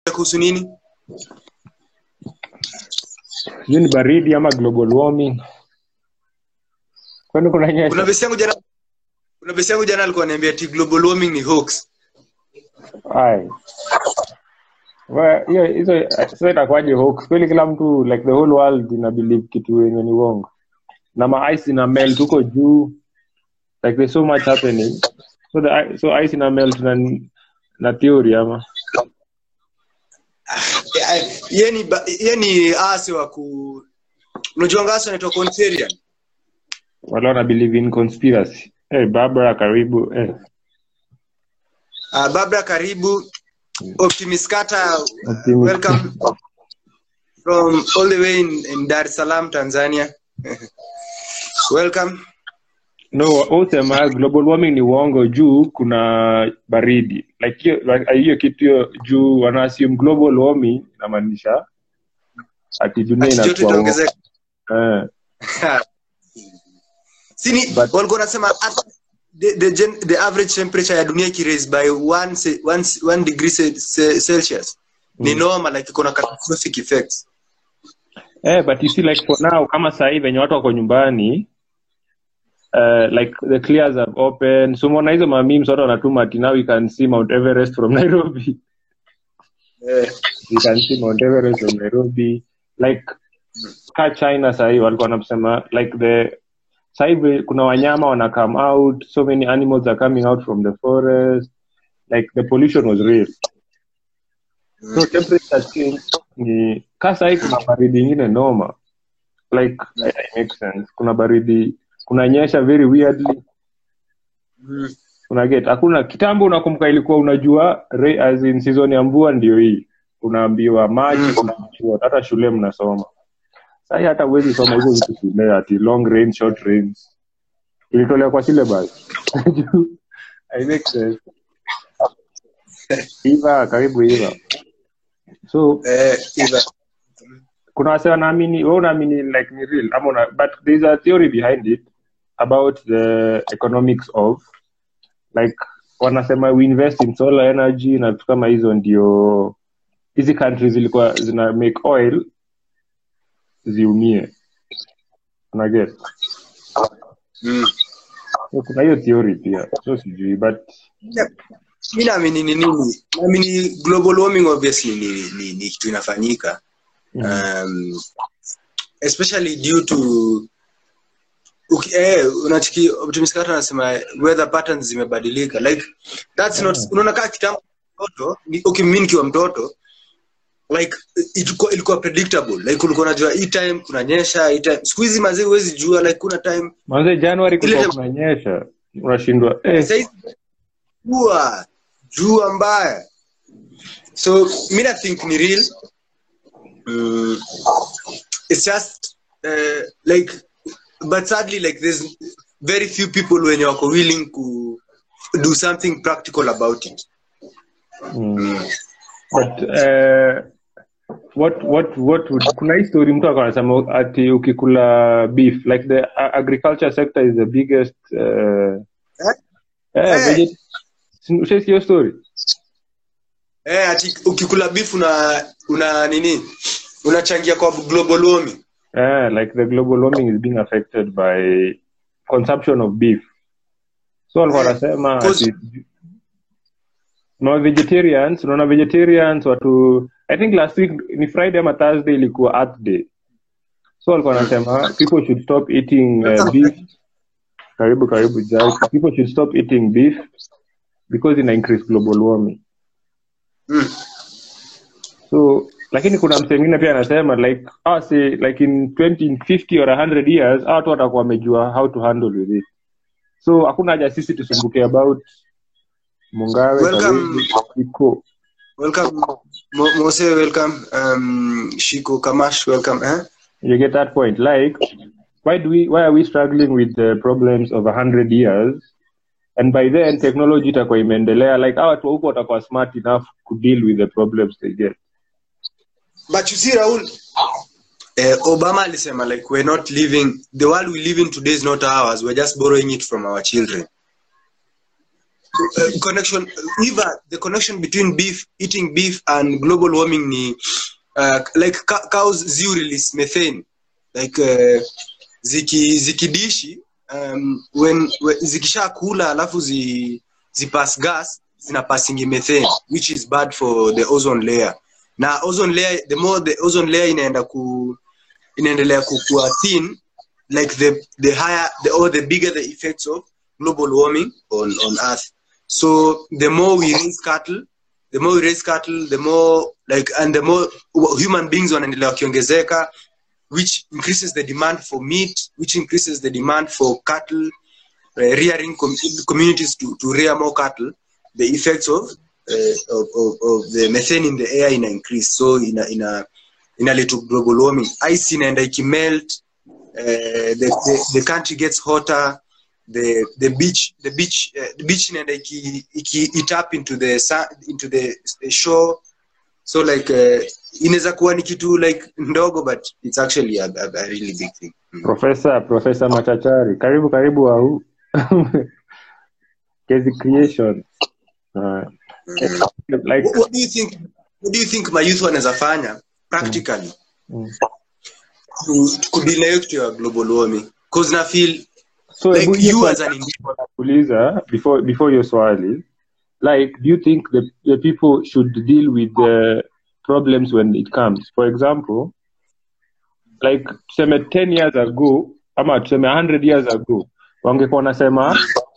kuhusu nini sijui ni baridi ama global warming kwani kuna kuna nyesha vesi yangu jana kuna vesi yangu jana alikuwa ananiambia ati global warming ni hoax Ai. Wa- hiyo hizo sasa itakuwaje hoax kweli kila mtu like the whole world ina believe kitu yenye ni uongo na ma ice ina melt huko juu like there's so much happening so the i- so ice ina melt na na theory ama Eh, ye ni ba- ye ni ase wa ku unajua ngasa anaitwa contrarian wale wana believe in conspiracy hey, barbara karibu eh. uh, babra karibu optimist kata Optimist. welcome from all the way in, in dar es salaam tanzania welcome no usema global warming ni uongo juu kuna baridi like hiyo like, hiyo kitu hiyo juu wana assume global warming inamaanisha ati dunia ati joto inakuwa itaongezeka eh, sini But- walikuwa wanasema at- the, the, gen, the average temperature ya dunia ikiraise by one, se- one, one degree ce- ce- celsius ni normal like iko na catastrophic effects eh, but you see like for now kama sahii venye watu wako nyumbani Uh, like the clears have opened so umeona hizo mamims watu wanatuma ati now we can see mount everest from nairobi eh, we can see mount everest from nairobi like ka china sahii walikuwa wanasema like the sahii kuna wanyama wana come out so many animals are coming out from the forest like the pollution was real so temperature change ni ka sahii kuna baridi ingine noma like it makes sense kuna baridi kunanyesha very weirdly mm, una get hakuna kitambo unakumbuka ilikuwa unajua re, as in season ya mvua ndio hii unaambiwa maji Mm. unaambiwa hata shule mnasoma sahii hata huwezi soma hizo vitu shule ati long range short range ilitolewa kwa syllabus I make sense iva karibu iva so eh, either. kuna wase wanaamini we unaamini like ni real ama una, but there's a theory behind it about the economics of like wanasema we invest in solar energy na vitu kama hizo ndio hizi countries zilikuwa zina make oil ziumie unaget Mm. so kuna hiyo theory pia so sijui but mi naamini ni nini naamini global warming obviously ni, ni, ni kitu inafanyika um, especially due to uki, eh, unachiki optimist kata anasema weather patterns zimebadilika like that's not unaona kaa kitambo mtoto ni- okay mimi nikiwa mtoto like ilikuwa, ilikuwa predictable like ulikuwa unajua hii time kunanyesha hii time siku hizi mazee huwezi jua like kuna time manze january Ile- kulikuwa kunanyesha unashindwa eh, saizi jua jua mbaya so mi na think ni real mm, it's just uh, like but sadly like there's very few people wenye wako willing to do something practical about it Mm. But, uh, what what what would, kuna hii story mtu akawa anasema ati ukikula beef like the a- agriculture sector is the biggest uh, eh, Eh. veget- si- ushaisikia hiyo story eh, ati ukikula beef una una nini unachangia kwa global warming eh, like the global warming is being affected by consumption of beef so walikuwa Eh, wanasema cause- ati no vegetarians unaona vegetarians watu i think last week ni friday ama thursday ilikuwa earth day so walikuwa wanasema people should stop eating uh, beef karibu karibu Jai. people should stop eating beef because ina increase global warming mm. so lakini kuna msee mwingine pia anasema like ah, say, like in 20 50 or 100 years hawa watu watakuwa wamejua how to handle with it so hakuna haja sisi tusumbuke about mungawe Welcome. karibu, iko welcome Mo- mose welcome um, shiko kamash welcome eh? you get that point like why do we why are we struggling with the problems of 100 years and by then technology itakuwa imeendelea like hawa watu wa huko watakuwa smart enough to deal with the problems they get but you see raul eh, obama alisema like we're not living the world we live in today is not ours we're just borrowing it from our children uh, connection either the connection between beef eating beef and global warming ni uh, like ca- cows zi release methane like uh, ziki zikidishi um, when, when zikisha kula alafu zi zipass gas zina passing methane which is bad for the ozone layer na ozone layer the more the ozone layer inaenda ku inaendelea kukua thin like the the higher the or the bigger the effects of global warming on on earth so the more we raise cattle the more we raise cattle the more like and the more human beings wanaendelea wakiongezeka which increases the demand for meat which increases the demand for cattle uh, rearing com- communities to, to rear more cattle the effects of, uh, of, of, of the methane in the air ina increase so ina ina inaleta to global warming ice inaenda ikimelt uh, the, the, the country gets hotter the the beach the beach uh, the beach inaenda iki, iki it up into the sun, into the, the shore so like uh, inaweza kuwa ni kitu like ndogo but it's actually a, a, a really big thing mm. profesa profesa machachari karibu karibu au kezi creation uh, like what, what do you think what do you think my youth wanaweza fanya practically mm. to, to kudile to your global warming cause na feel so like hebu hiyo you swali as an individual nakuuliza before before your swali like do you think the, the people should deal with the problems when it comes for example like tuseme 10 years ago ama tuseme 100 years ago wangekuwa wanasema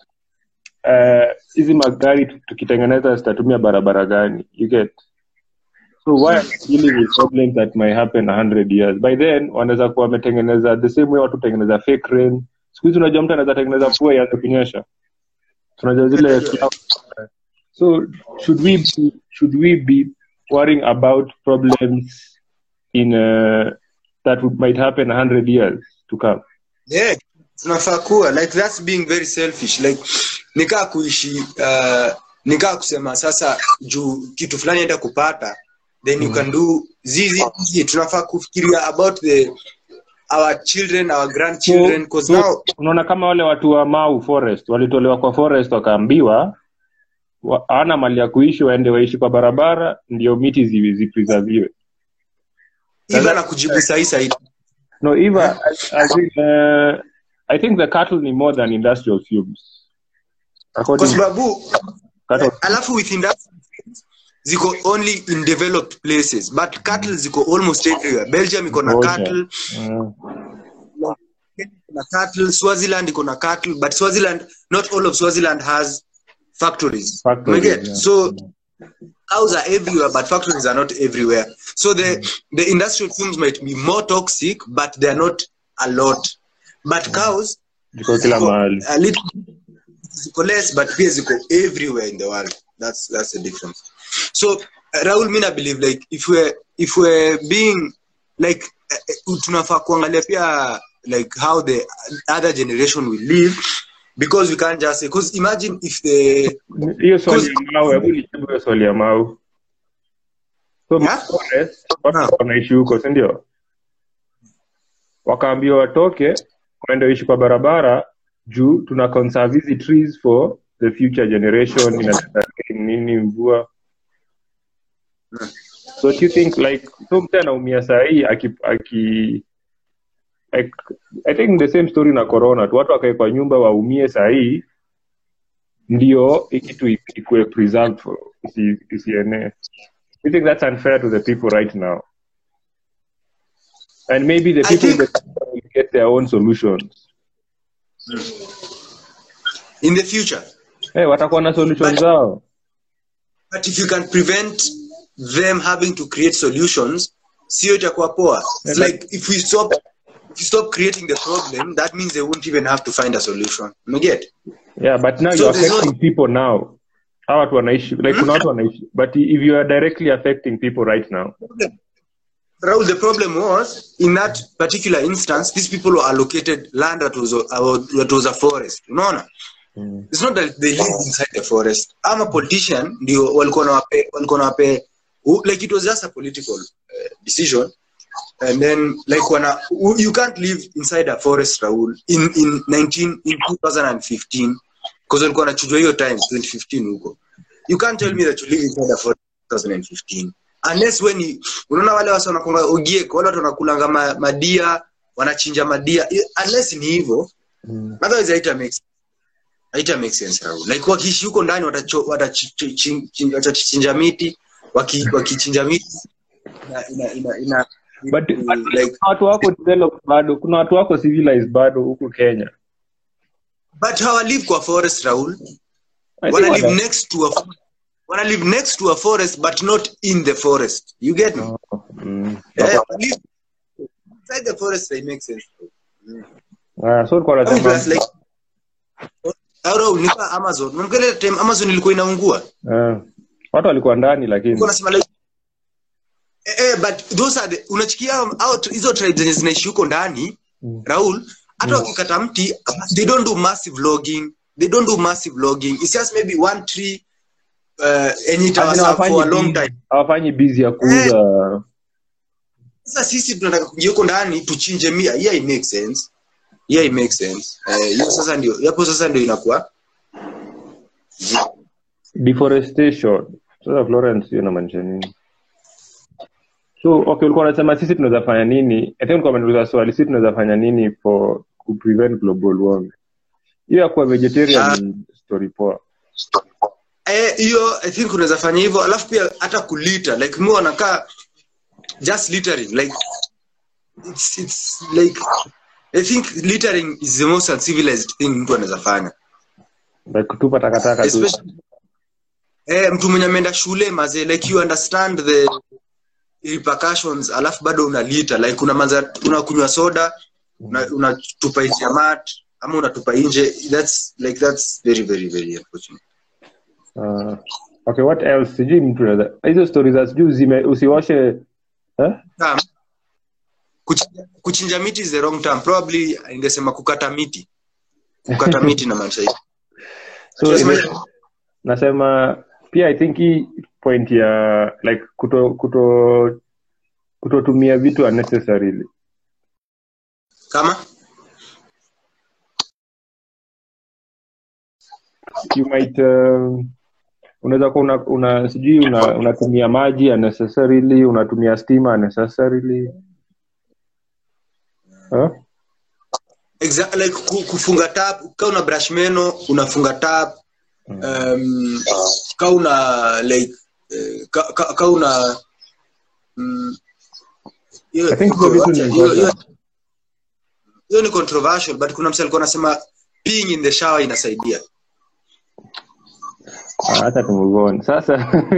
eh, hizi magari tu- tukitengeneza zitatumia barabara gani you get so why are we dealing with problems that might happen 100 years by then wanaweza kuwa wametengeneza the same way watu tengeneza fake rain siku hizi unajua mtu anaweza tengeneza mvua ianze kunyesha tunajua zile clouds. so should we be, should we be worrying about problems in uh, that would, might happen 100 years to come yeah tunafaa kuwa like that's being very selfish like nikaa kuishi uh, nikaa kusema sasa juu kitu fulani enda kupata then you can do zizi zizi tunafaa kufikiria about the our children our grandchildren cause so, now unaona kama wale watu wa mau forest walitolewa kwa forest wakaambiwa wa- hawana mali ya kuishi waende waishi kwa barabara ndio miti zi- zipreserviwe even na kujibu sahi sahi no eva I, I, think, uh, i think the cattle ni more than industrial fumes kwa according to sababu cattle alafu within that ziko only in developed places but cattle ziko almost everywhere belgium iko na Ngoja. cattle uh, na cattle swaziland iko na cattle but swaziland not all of swaziland has factories factories, Umeget? yeah. so cows are everywhere but factories are not everywhere so the the industrial fumes might be more toxic but they are not a lot but cows ziko kila ziko mahali a little ziko less but pia ziko everywhere in the world that's that's the difference so uh, Raul mina believe like if we're if we're being like uh, tunafaa kuangalia pia like how the other generation will live because we can't just say because imagine if the hiyo swali ya mau hebu nijibu hiyo swali ya mau so Yeah? forest watu Ah. wanaishi huko si ndio wakaambiwa watoke waende waishi kwa barabara juu tuna conserve hizi trees for the future generation inaleta nini mvua so do you think like so mtu anaumia sahii aki, aki like, i think the same story na corona tu watu wakae kwa nyumba waumie sahii ndio hii kitu i- ikuwe preserved for isi- isienee i think that's unfair to the people right now and maybe the I people in think- the future will get their own solutions in the future hey, watakuwa na solutions But- zao but if you can prevent them having to create solutions sio itakuwa poa It's Yeah, like if we stop if you stop creating the problem that means they won't even have to find a solution umeget yeah but now So you're there's no- affecting people now hawa watu wanaishi like kuna watu wanaishi but if you are directly affecting people right now Raul, the problem was in that particular instance, these people were allocated land that was a, that was a forest. Unaona? mm. It's not that they live inside the forest. I'm a politician, ndio walikuwa nawape walikuwa nawape like it was just a political uh, decision. And then like wana you can't live inside a forest, Raul, in in 19 in 2015 because walikuwa wanachujwa hiyo time 2015 huko you can't tell me that you live inside a forest 2015 unless when you, unaona wale wasa wanakonga ogiek wale watu wanakulanga ma, madia wanachinja madia I- unless ni hivyo Mm. otherwise haita make haita make sense Raul. like wakiishi huko ndani watacho- watachi- chin- chin- watachinja miti waki- wakichinja miti ina, ina, ina, ina, But- but- like Kuna watu wako developed bado kuna watu wako civilized bado huku kenya but hawa live kwa forest Raul I think wana live wata- next to a fo- wana live next to a forest but not in the forest you get me Oh, mm. yeah, live inside the forest they make sense Ah, so ulikuwa unasema- Plus, like Raul, ni kama Amazon Unakumbuka ile time Amazon ilikuwa inaungua Ah. watu walikuwa ndani lakini Nilikuwa nasema like eh, eh, but those are the unachikia out hizo tribes zenye zinaishi huko ndani Mm. Raul hata wakikata mti they don't do massive logging they don't do massive logging it's just maybe one tree uh, enye itawaserve for a long time hawafanyi bizi ya kuuza sasa sisi tunataka kuingia huko ndani tuchinje mia yeah it makes sense yeah it makes sense eh hiyo sasa ndio hapo sasa ndio inakuwa deforestation sasa florence hiyo inamaanisha nini so okay ulikuwa unasema sisi tunaweza fanya nini i think ulikuwa umeniuliza swali sisi tunaweza fanya nini for ku prevent global warming hiyo ya kuwa vegetarian ni story poa eh hiyo i think unaweza fanya hivyo alafu pia hata kulita like mimi wanakaa just littering like it's it's like i think littering is the most uncivilized thing mtu anaweza fanya like kutupa takataka tu especially eh mtu mwenye ameenda shule maze like you understand the repercussions alafu bado una lita like una manza unakunywa soda una- unatupa nje ya mat ama unatupa nje that's like that's very very very unfortunate uh, okay what else sijui mtu anaweza hizo stories za sijui zime usioshe eh? Term, kuchinja, kuchinja miti is the wrong term probably ingesema kukata miti kukata miti na maanisha hivi so Tunasema ime- hivi. nasema pia i think hii point ya like kuto kuto kutotumia vitu unnecessarily kama you might um, unaweza kuwa una, una sijui una- unatumia maji unnecessarily unatumia stima unnecessarily huh? exa- like ku- kufunga tap ka una brush meno unafunga tap um, ka una like eh, ka, ka, ka una mm, hiyo- I think hizo vitu ni hiyo- hiyo- important. hiyo ni controversial but kuna mtu alikuwa anasema peeing in the shower inasaidia Ah, hata tumove on sasa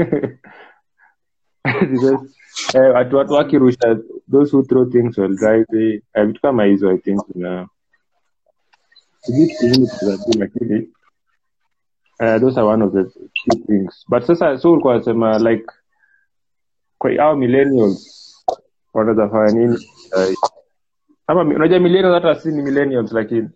Because, eh, watu watu wakirusha those who throw things while driving eh, vitu kama hizo i think na sijui kitu kingine tutazungumza, lakini eh, those are one of the key things but sasa so ulikuwa unasema like kwa hao millennials wanaweza fanya nini eh, ama mi- unajua millennials hata si ni millennials lakini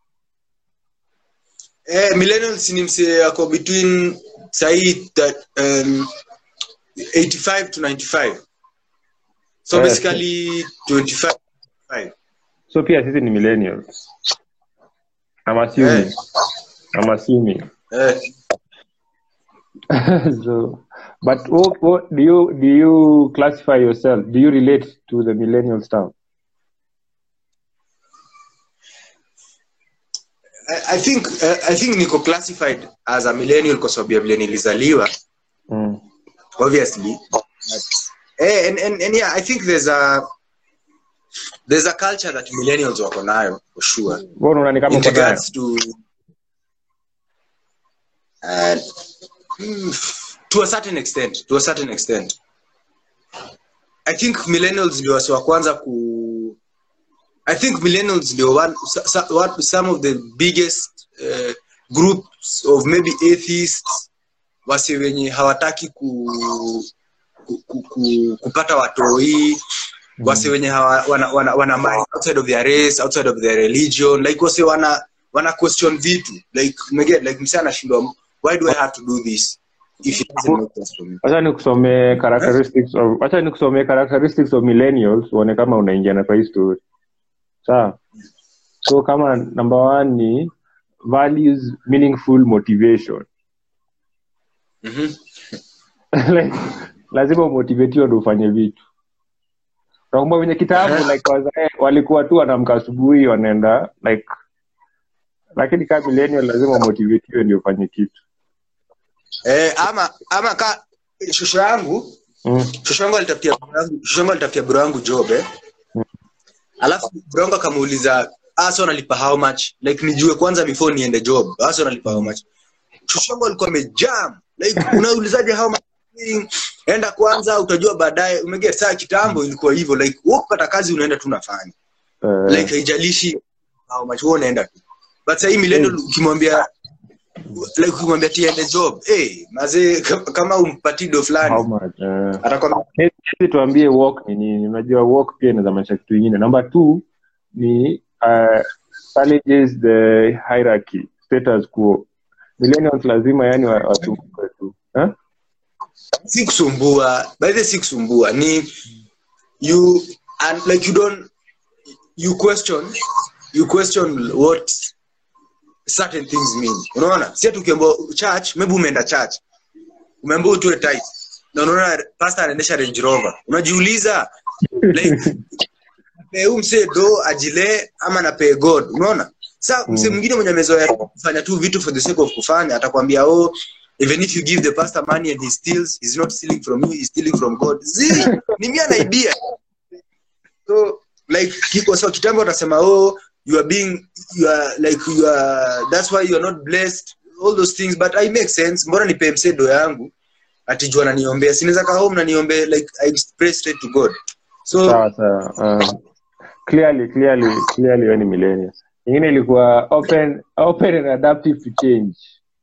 eh, millennials ni msee ako between sahii that um, 85 to 95 so Eh, basically 25 so pia sisi ni millennials I'm assuming Eh. I'm assuming eh, so but what, what do you do you classify yourself do you relate to the millennial stuff I, I think uh, I think niko classified as a millennial kwa sababu ya vile nilizaliwa mm. obviously but, eh, and, and, and yeah I think there's a there's a culture that millennials wako nayo for sure Wewe unaona ni kama in uko nayo? regards to uh, mm, to a certain extent to a certain extent i think millennials ndio wasi wa kwanza ku i think millennials ndio one, sa- sa- what, some of the biggest uh, groups of maybe atheists wasi wenye hawataki ku, ku, ku, ku, kupata watoi wase wenye hawa, wana, wana, wana mind outside of their race outside of their religion like wase wana wana question vitu like umeget like msee anashindwa why do i have to do this if it doesn't make sense for me wacha nikusomee characteristics of wacha nikusomee characteristics of millennials uone kama unaingia na kwa hii story sawa so kama number one ni values meaningful motivation Mhm. like lazima umotivetiwa ndo ufanye vitu nakumbuka venye kitabu Aha. like wazae walikuwa tu wanamka asubuhi wanaenda like lakini kaa millennial lazima umotivetiwe ndio ufanye kitu Eh, ama ama ka shosho yangu mm. shosho yangu alitafutia bro yangu- shosho yangu alitafutia bro yangu job eh. alafu bro yangu akamuuliza asa unalipa how much like nijue kwanza before niende job asa unalipa how much shosho yangu alikuwa amejam like unaulizaje how much enda kwanza utajua baadaye umegea saa kitambo ilikuwa hivyo like wewe kupata kazi unaenda tu unafanya uh, like haijalishi how much wewe unaenda tu but sasa hii millennial ukimwambia like ukimwambia tiende job eh mazee kama- kama umpati do how fulani much uh, atakwambia hizi tuambie work ni nini unajua work pia inaweza maanisha kitu ingine number two ni uh, challenges the hierarchy status quo millennials lazima yani wa- wasumbuke tu huh? si kusumbua by the way, si kusumbua ni you and like you don't you question you question what certain things mean unaona si ati ukiambiwa church maybe umeenda church umeambiwa utoe tithe na unaona pastor anaendesha range rover unajiuliza like napee huu msee do ajilee ama napee god unaona sa msee mwingine mwenye amezoea kufanya tu vitu for the sake of kufanya atakwambia oh even if you give the pastor money and he steals he's not stealing from you he's stealing from god zi ni mia na idea so like kiko so kitambo watasema oh you are being you are like you are that's why you are not blessed all those things but i make sense mbona nipe msedo yangu atijua naniombea sinaweza kaa home naniombee like i pray straight to god so sawa sawa um, clearly clearly clearly wewe ni millennials ingine ilikuwa open open and adaptive to change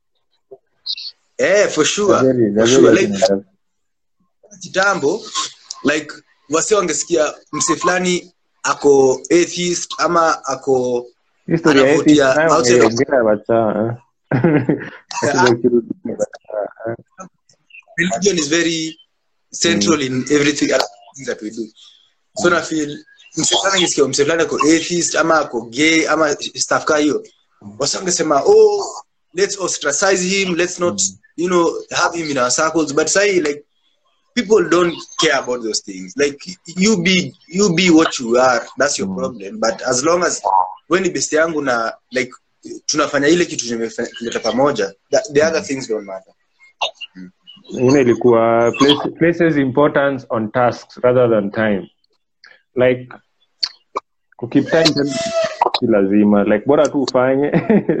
eh for sure Very- for very sure open like and adaptive. kitambo like wase wangesikia mse fulani ako atheist ama ako History ya Anavutia atheist nayo outside of- ongea wacha Wacha ukirudi wacha. religion is very central in everything other things that we do so na feel mse fulani angesikia mse fulani ako atheist ama ako gay ama stuff ka hiyo wase wangesema oh let's ostracize him let's not you know have him in our circles but say like people don't care about those things like you be you be what you are that's your Mm. problem but as long as when ni best yangu na like tunafanya ile kitu tumeleta pamoja the, the other things don't matter ingine ilikuwa place, places importance on tasks rather than time like kukeep time tena si lazima like bora tu ufanye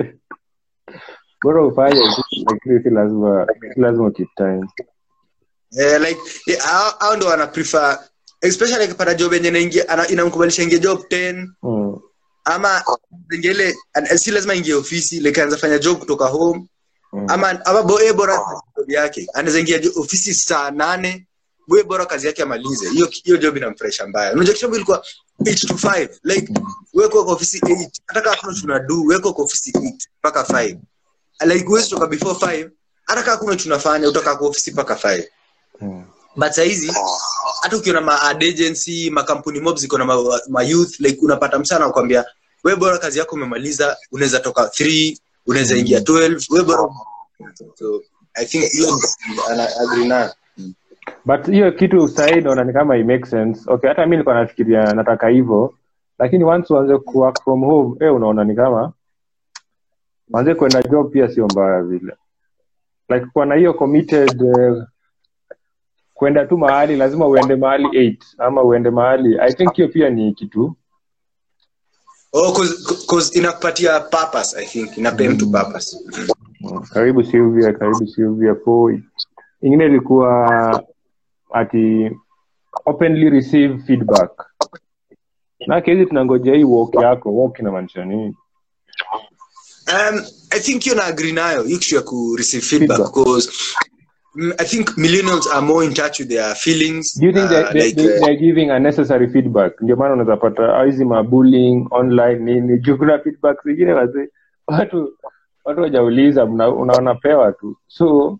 bora ufanye lakini si lazima si lazima keep time eh, like eh, hao hao ndo wana prefer especially akipata job yenye inaingia ana- inamkubalisha ingie job 10 mm. ama ingele si lazima ingie ofisi like anaweza fanya job kutoka home Mm. ama ama bo, eh, bora afanye job yake anaweza ingia jo- ofisi saa nane we bora kazi yake amalize hiyo hiyo job inamfresha mbaya unajua kitambo ilikuwa 8 to 5 like weko kwa ofisi 8 hata kama kuna tunadu weko kwa ofisi 8 mpaka 5 like huwezi toka before 5 hata kama kuna tunafanya utakaa kwa ofisi mpaka 5 Mm. but sahizi hata ukiona ma ad agency makampuni mob ziko na ma, ma youth like unapata msana kukwambia we bora kazi yako umemaliza unaweza toka 3 unaweza ingia 12 we bora so i think hiyo ni- ana agree nayo but hiyo kitu sahii naona ni kama i make sense okay hata mi nilikuwa nafikiria nataka hivyo lakini once uanze ku work from home eh unaona ni kama uanze kwenda job pia sio mbaya vile like kuwa na hiyo committed eh, kwenda tu mahali lazima uende mahali 8 ama uende mahali i think hiyo pia ni kitu oh cause, cause inakupatia purpose i think inapea mtu purpose Mm, karibu Sylvia, karibu Sylvia Poi. Ingine ilikuwa ati openly receive feedback. Na hizi tunangojea hii walk yako, walk inamaanisha nini? um i think hiyo na agree nayo hiyo kitu ya ku receive feedback Feedback. because mm, i think millennials are more in touch with their feelings Do you think uh, they, they, like they, uh, they're giving unnecessary feedback? Ndio maana unaweza pata ah, hizi ma bullying online nini, juu kuna feedback zingine wazee watu watu wajauliza unaona pewa tu. So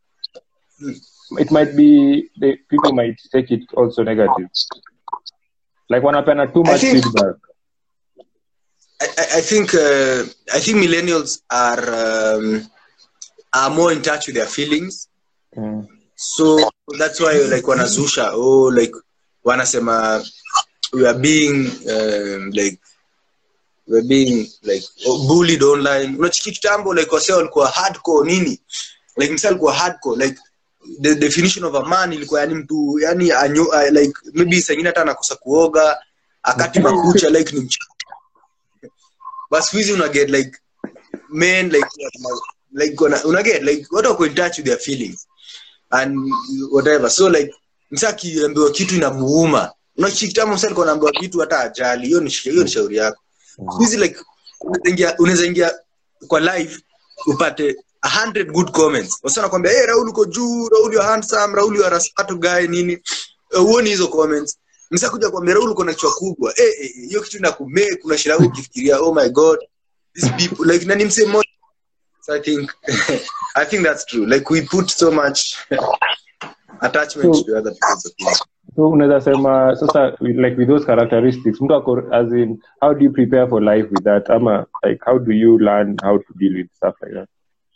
it might be the people might take it also negative. Like wanapeana too I much think- feedback. I, I- I think uh, I think millennials are um, are more in touch with their feelings. Mm. So that's why like wanazusha oh like wanasema we are being um, like we are being like oh, bullied online. Unachiki kitambo like wase walikuwa hardcore nini? Like msali alikuwa hardcore like the definition of a man ilikuwa yani mtu yani anyo, uh, like maybe sengine hata anakosa kuoga akati makucha like ni mcha but siku hizi una get like men like like una, una get like watu wako in touch with their feelings and whatever so like msa akiambiwa kitu inamuuma unachikitama msa alikuwa anaambiwa kitu hata ajali hiyo ni hiyo ni shauri yako siku hizi like unaweza ingia- unaweza ingia kwa live upate 100 good comments wasa nakwambia hey, raul uko juu raul you are handsome raul you are a smart guy nini Eh, huoni hizo comments msa kuja kwambia raul uko na kichwa kubwa eh eh, eh, hiyo kitu inakume kuna shida yako ukifikiria oh my god these people like nani mse mmoja so i think i think that's true like we put so much attachment So- to other people's opinions so unaweza sema sasa with- like with those characteristics mtu ako as in how do you prepare for life with that ama like how do you learn how to deal with stuff like that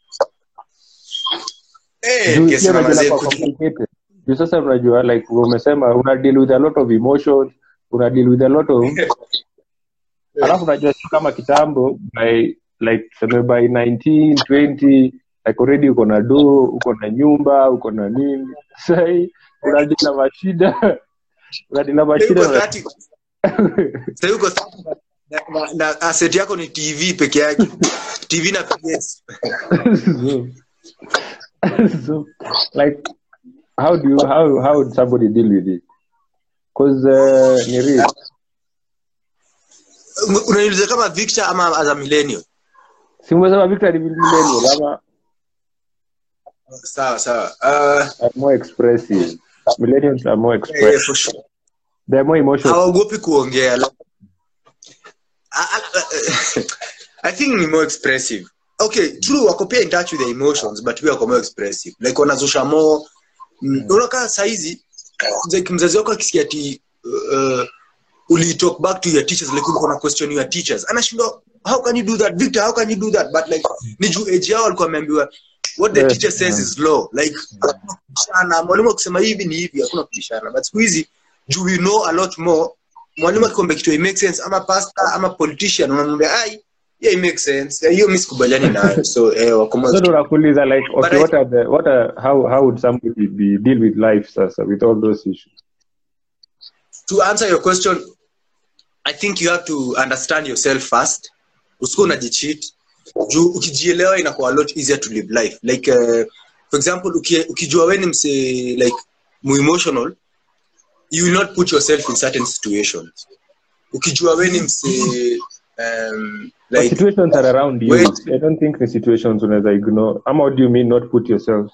eh Juu kesi pia na unajua mazee inakuwa kutu- complicated. Juu sasa unajua like umesema una deal with a lot of emotions una deal with a lot of alafu unajua sio kama kitambo by like tuseme by 19 20 like already uko na do uko na nyumba uko na nini sahii unadili na mashida unadili na Sasa uko mashida 30 Sasa uko 30 na, na, na asset yako ni tv peke yake tv na ps so, so like how do you how how would somebody deal with it because uh, ni real unaniuliza kama victor ama as a millennial si umesema Victor ni millennial ama sawa sawa uh, are more expressive millennials are more yeah, expressive yeah, for sure they're more emotional hawaogopi kuongea like, I, I, I think ni more expressive okay true wako pia in touch with their emotions but pia wako more expressive like wanazusha more mm. unakaa saizi like mzazi wako akisikia ti uh, uli talk back to your teachers like ulikuwa na question your teachers anashindwa how can you do that victor how can you do that but like ni juu age yao walikuwa wameambiwa what the Yes, teacher says yeah. is law like hakuna kubishana mwalimu akisema hivi ni hivi hakuna kubishana but siku hizi juu we know a lot more mwalimu akikwambia kitu it makes sense ama pastor ama politician unamwambia ai yeah it makes sense hiyo mimi sikubaliani nayo so eh wako more so ndo nakuuliza like But okay I- what are the what are how how would somebody be deal with life sasa with all those issues to answer your question i think you have to understand yourself first usikuwa unajicheat juu ukijielewa inakuwa a lot easier to live life like uh, for example uki, ukijua we ni mse like muemotional you will not put yourself in certain situations ukijua we ni mse um, But like situations are around you Wait. i don't think the situations unaweza ignore ama what do you mean not put yourself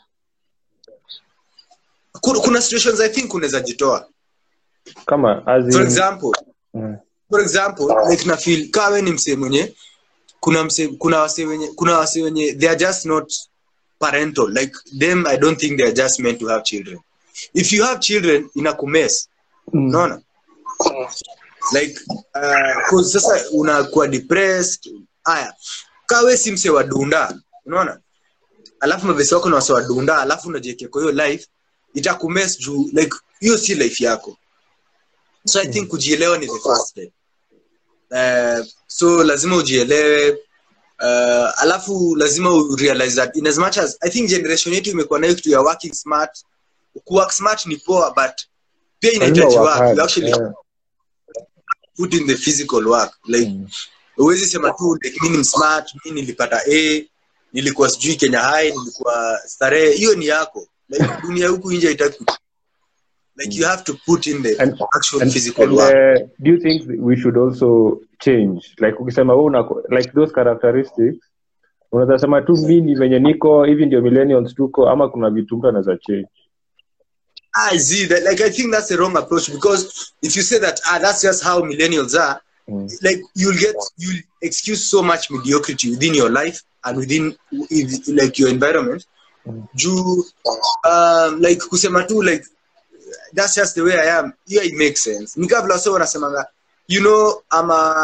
kuna, kuna situations i think unaweza jitoa kama as in, for example Mm. for example like na feel kama we ni msee mwenye kuna msee kuna wase wenye kuna wase wenye they are just not parental like them i don't think they are just meant to have children if you have children inakumes Mm. unaona like uh, 'cause sasa unakuwa depressed haya kaa we si msee wa dunda unaona alafu mavesi wako na wase wa dunda alafu unajiekea kwa hiyo life itakumes juu like hiyo si life yako so i think kujielewa ni the first step uh, so lazima ujielewe uh, alafu lazima u realize that in as much as i think generation yetu imekuwa nayo kitu ya working smart kuwork smart ni poa but pia Lazima inahitaji work work hard, you actually yeah. put in the physical work like Mm. huwezi sema tu like, mi ni msmart mi nilipata a nilikuwa sijui kenya high nilikuwa starehe hiyo ni yako like dunia huku nje haitaki like you have to put in the And- actual and, physical and work uh, do you think we should also change like ukisema wewe una like those characteristics unaweza sema tu mimi venye niko hivi ndio millennials tuko ama kuna vitu mtu anaweza change I see that. Like, I think that's the wrong approach because if you say that, ah, that's just how millennials are, Mm. like, you'll get, you'll excuse so much mediocrity within your life and within, if- like, your environment. Mm. Juu, um, like, kusema tu, like, that's just the way I am. Yeah, it makes sense. Nikavla wase wanasemanga, you know, I'm a,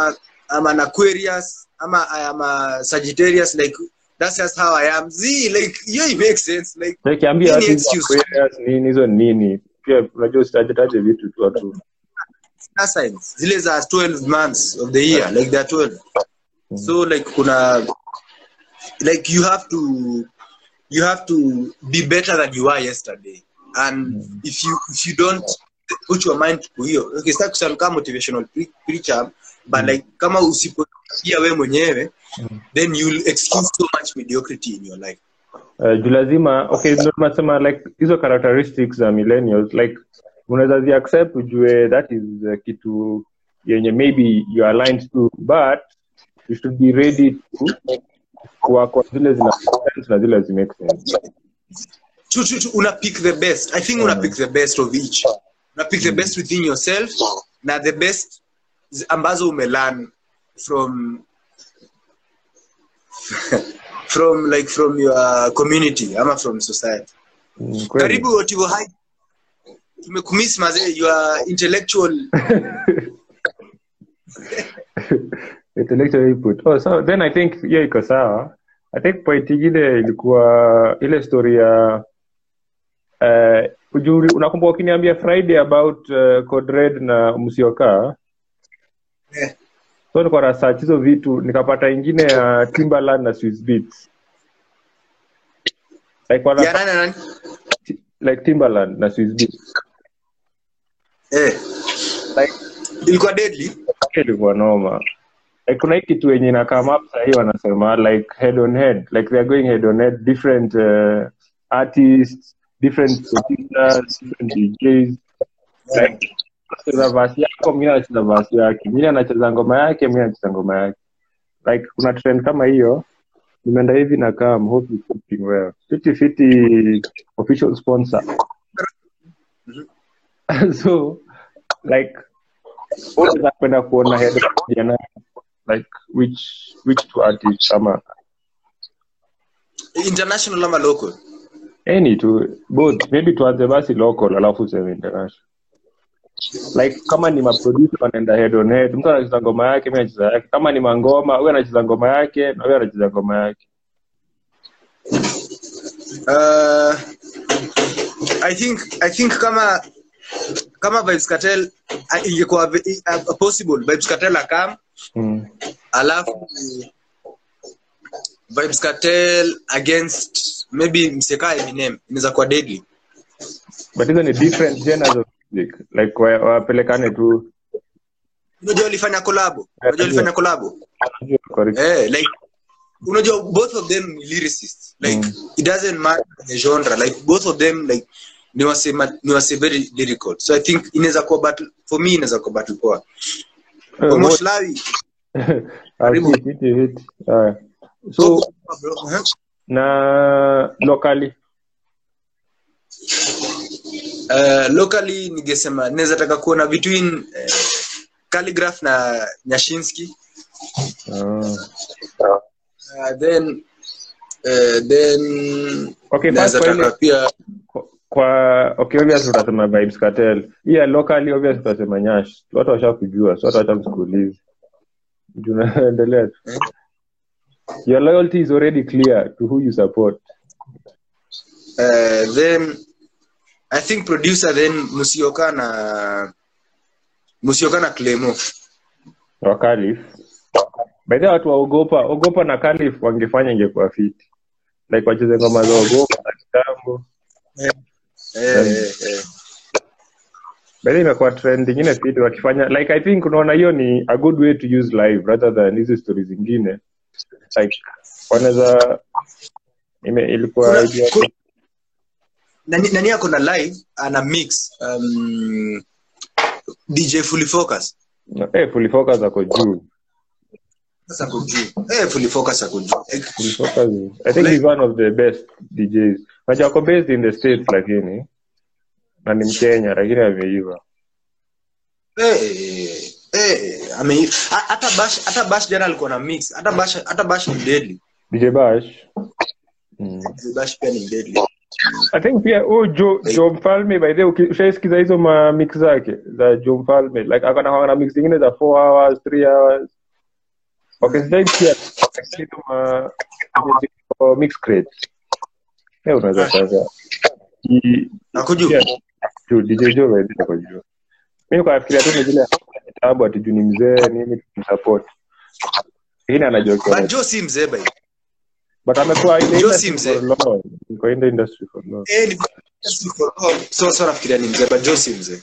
I'm an Aquarius, I'm a, I am a Sagittarius, like that's just how I am. Z, like yeah, it makes sense. Like Na ikiambia Any watu hizo excuse. Aquarius nini hizo ni nini pia unajua usitajetaje vitu tu watu star signs, zile za 12 months of the year, like they're 12. So like kuna like you have to you have to be better than you were yesterday. And if you if you don't put your mind to hiyo, okay, sitaki kusema kama motivational pre- preacher, but like kama usipotia wewe mwenyewe, then you'll excuse so much mediocrity in your life. uh, juu lazima okay ndio tunasema like hizo characteristics za millennials like unaweza zi accept ujue that is uh, kitu yenye maybe you are aligned to but you should be ready to kuwa kwa zile zina make sense na zile zi make sense True, true, true. Una pick the best. I think una pick the best of each. Una pick the best within yourself na the best z- ambazo umelearn from from like from your community ama from society. Mm, kweli. Karibu Otivo High. Tumekumiss mazee your intellectual intellectual input oh so then i think hiyo iko sawa i think point ingine ilikuwa ile story ya uh, ujuri unakumbuka ukiniambia friday about uh, code red na msiokaa Eh. so niko na search hizo vitu nikapata ingine ya timberland na swiss beats like, wana, ya nani na nani? like timberland na swiss beats Eh, like ilikuwa deadly. ilikuwa noma like, kuna hii kitu yenye ina come up sahii wanasema like head on head like they are going head on head different uh, artists different producers different DJs like anacheza verse yako mwingine anacheza verse yake mwingine anacheza ngoma yake mwingine anacheza ngoma yake like kuna trend kama hiyo nimeenda hivi na kam hope it's coping well fiti fiti official sponsor so like unaweza kwenda kuona head jana like which which two artists ama International ama local? any tu both maybe tuanze basi local alafu useme international like kama ni maproducer wanaenda head on head mtu anacheza ngoma yake mi anacheza yake kama ni mangoma huyu anacheza ngoma yake na huyu anacheza ngoma yake Uh, I think I think kama kama Vibes Cartel uh, ingekuwa ve- uh, possible Vibes Cartel akam mm. alafu Vibes Cartel against maybe mseka Eminem inaweza kuwa deadly. but hizo ni different genres of music like wa- wapelekane tu Unajua walifanya collab. Unajua walifanya collab. correct. Eh, like unajua both of them ni lyricists. Like Mm. it doesn't matter the genre. Like both of them like ni wase ma- ni wase very lyrical. So I think inaweza kuwa battle for me inaweza kuwa battle poa. Eh, Almost Lawi. Karibu. Hiti, hiti, hiti. Haya. so bro. Uh-huh. na locally Uh, locally ningesema naweza taka kuona between uh, Calligraph na Nyashinsky. Ah. Uh, then uh, then okay naweza first kwa taka ile pia kwa okay obvious utasema vibes cartel yeah locally obvious utasema nyash watu washakujua so watu wacha msikuulize tunaendelea tu your loyalty is already clear to who you support uh, then I think producer then Musioka na Musioka na Clemo. wa Khalif by the way, watu waogopa ogopa na Khalif wangefanya ingekuwa fiti like wacheze ngoma za ogopa na kitambo Eh, eh, eh. by the way, imekuwa trend ingine fiti wakifanya like i think unaona hiyo ni a good way to use live rather than hizi stories zingine like wanaweza ime- ilikuwa Kuna- idea kuna- nani nani ako na live ana mix um, DJ Fully Focus. eh fully focus ako juu Sasa ako juu. Eh, Fully Focus ako juu. Eh, fully focus is- i think he's one of the best djs unajua ako based in the states lakini na ni mkenya lakini ameiva eh, eh, eh, ame ha- hata Bash hata Bash jana alikuwa na mix. Hata Bash hata Bash ni deadly. dj bash mm. Bash pia ni deadly. I think pia oh, jo, jo mfalme by the way uki- ushaisikiza hizo ma mix zake za jo mfalme like akana na mix zingine za 4 hours 3 hours okay sijai pia lakini kama kama mix crates eh unaweza sasa Ki- Nakujua. pia juu DJ Joe by the way ako juu mimi kwa nafikiria tu ni vile kitabu ati juu ni mzee nini tumsupport lakini anajua kwa But Joe si mzee by. but amekuwa in the Joe si industry mzee. for long Yuko in the industry for long Eh, ni so so nafikiria ni mzee but Joe si mzee.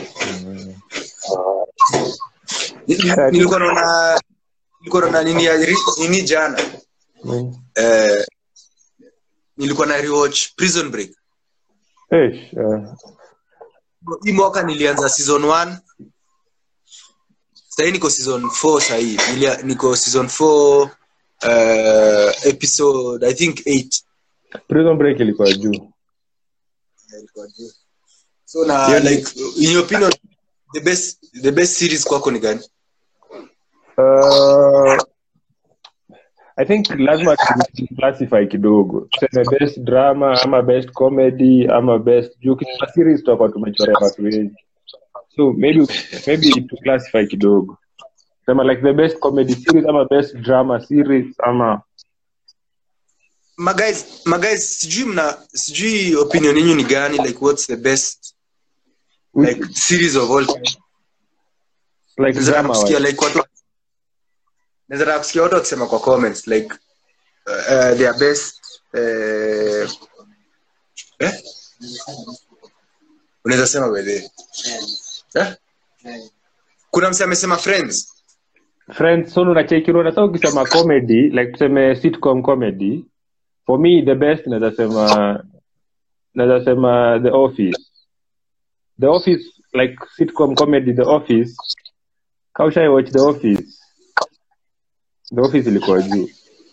Ni- ni- Nilikuwa naona nilikuwa naona nini ya nini jana. Mm. Eh, nilikuwa na rewatch Prison Break. Eish, eh, hii mwaka nilianza season 1 sahii niko season 4 sahii Nilia- niko season 4 uh, episode i think 8 prison break ilikuwa juu so na Yeah, ni- like in your opinion the best the best series kwako ni gani Uh, I think lazima tu- classify kidogo tuseme best drama ama best comedy ama best juu kitu series tutakuwa tumechorea watu wengi so maybe maybe to classify kidogo sema like the best comedy series ama best drama series ama maguys maguys sijui mna sijui opinion yenu ni gani like what's the best like series of all time like Naweza drama kusikia wise. like watu naweza taka kusikia watu wakisema kwa comments like uh, uh, their best uh, eh? unaweza sema by the way. eh? kuna mse amesema friends friends so unacheki unaona sasa ukisema comedy like tuseme sitcom comedy for me the best naweza sema naweza sema the office the office like sitcom comedy the office kaushai watch the office the office ilikuwa juu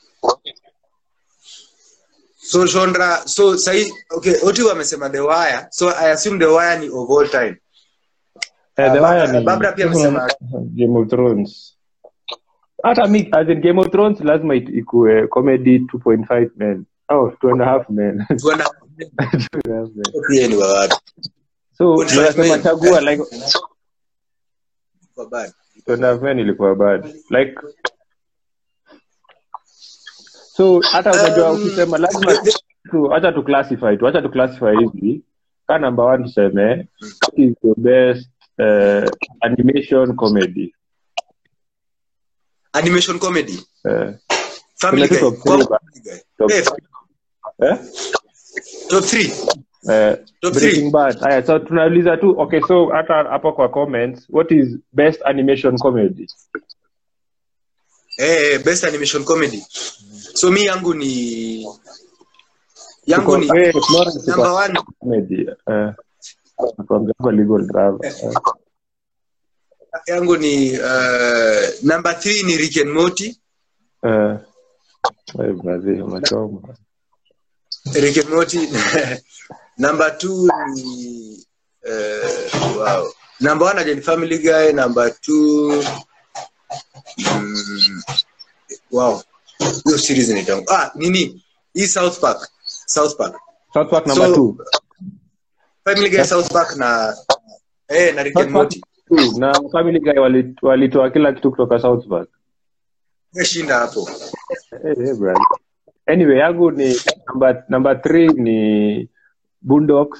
so genre so sahi okay oti amesema the wire so i assume the wire ni of all time Eh, the Ah, Wire Ba- ni- Barbara pia amesema- game of thrones hata mi as in game of thrones lazima it- ikue comedy 2.5 men oh two and a half men tuona Two and a half men. pia ni wa watu so 2.5 nasema men. chagua like Kwa bad. two and a half men ilikuwa bad like so hata unajua Um, ukisema lazima tu acha tu classify tu acha tu classify hivi ka number one tuseme what is the best uh, animation comedy animation comedy uh, family Kuna guy tu top Kwangu three ba- Family Guy. top, Eh, eh? top three Uh, Top Breaking three. Bad. Aya, so tunauliza tu okay so hata hapo kwa comments what is best animation comedy eh, best animation comedy so mi yangu ni yangu Tuko- ni eh, Florence iko number one comedy eh nakwambia kwa legal drama eh. yangu ni uh, number three ni Rick and Morty Eh, eh, brother, umechoma. Rick and Morty number two ni uh, wow number one again Family Guy number two mm, wow hiyo series inaitwa ah nini hii South Park South Park South Park number So, two. Family Guy South Park na eh na Rick South and Park Morty two, na Family Guy wali- walitoa kila kitu kutoka South Park. shinda hapo Eh, eh, brother. Anyway, yangu ni number number three ni Boondocks.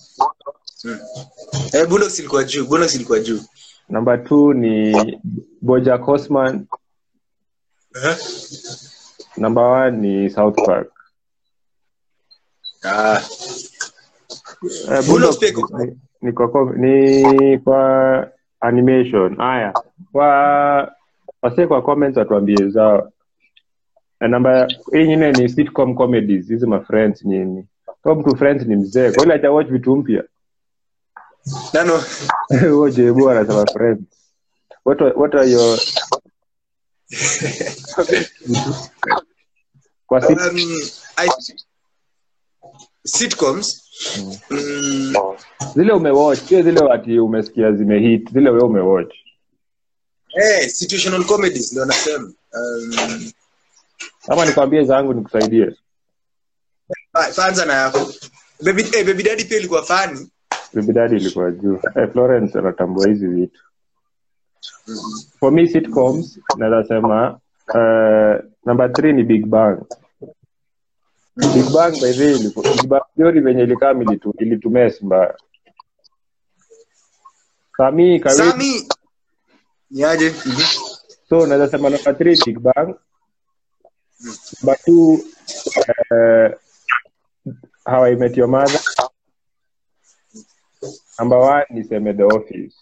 eh Bulldogs ilikuwa juu Bulldogs ilikuwa juu Number two ni BoJack Horseman. eh Number one ni South Park. ah Eh, Bulldogs Boondocks pia iko- ni, ni, kwa, com- ni kwa animation. Haya, kwa wase kwa comments watuambie zao. Na namba hii nyingine ni sitcom comedies, hizi ma friends nini. Kama mtu friends ni mzee, kwa ile watch vitu mpya. nano Huo Jebu anasema friends. What are, what are your kwa sit, um, I sitcoms mm, zile umewatch, sio zile ati umesikia zimehit, zile wewe umewatch. eh situational comedies ndio nasema um, Ama nikwambie zangu nikusaidie. ah, kwanza na yako baby eh, baby daddy pia ilikuwa fani Baby Daddy ilikuwa juu. Eh, Florence anatambua hizi vitu. For me sitcoms naweza sema uh, number three ni big bang big bang by the way iliku- big bang theory venye ilikaa ilitu, ilitumes mbaya kami kawi sami niaje Mhm. so unaweza sema number three big bang number two uh, how i met your mother number one niseme the office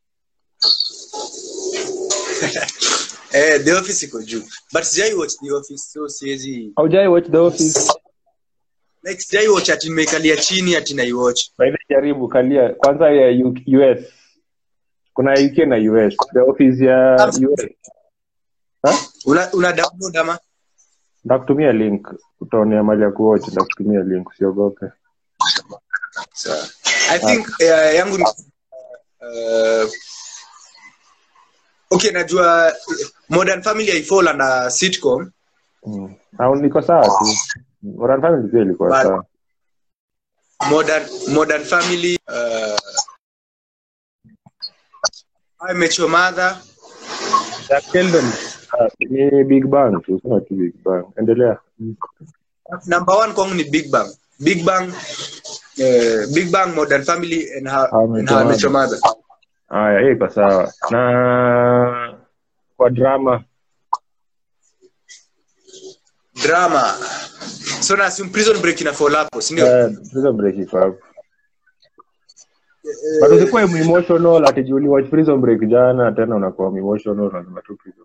eh, the office iko juu but sijai watch the office so siwezi haujai watch the office like sijai watch ati nimeikalia chini ati naiwatch by the way, jaribu kalia kwanza ya U- us kuna uk na us the office ya us Ha? una, una download ama ndakutumia link utaonea mali ya kuwatch ndakutumia link usiogope Sawa. i think uh, yangu ni uh, okay najua uh, modern family haifall under sitcom mm. au niko sawa tu Modern Family pia ilikuwa But- sawa modern modern family uh, I met your mother Jack Sheldon uh, ni big bang tu sema tu big bang endelea Mm. number one kwangu ni big bang big bang uh, big bang modern family and how, How I Met and how I Your met your mother haya hiyo iko sawa na kwa drama drama so na assume prison break ina fall hapo si ndio eh, Prison Break iko hapo but usikuwa emotional ati juu uliwatch Prison Break jana tena unakuwa emotional unasema tu Prison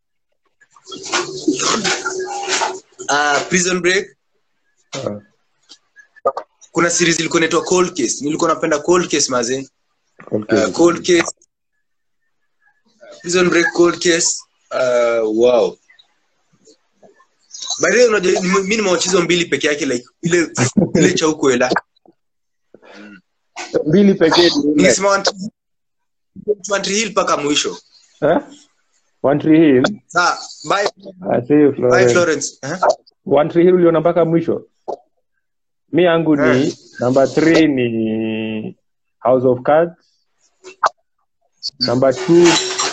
uh, prison break Break Ah, kuna series ilikuwa inaitwa cold case nilikuwa napenda cold case mazee okay. uh, cold case prison break cold case uh, wow by the way unajua ni- mimi nimewacha hizo mbili peke yake like ile ile cha huko ela mbili pekee ni ile. ningesema One Tree- One Tree Hill mpaka mwisho Eh? One Tree Hill saa bye I see you, bye Florence. Florence eh? One Tree Hill uliona mpaka mwisho mi yangu ni Eh. number three ni house of cards number two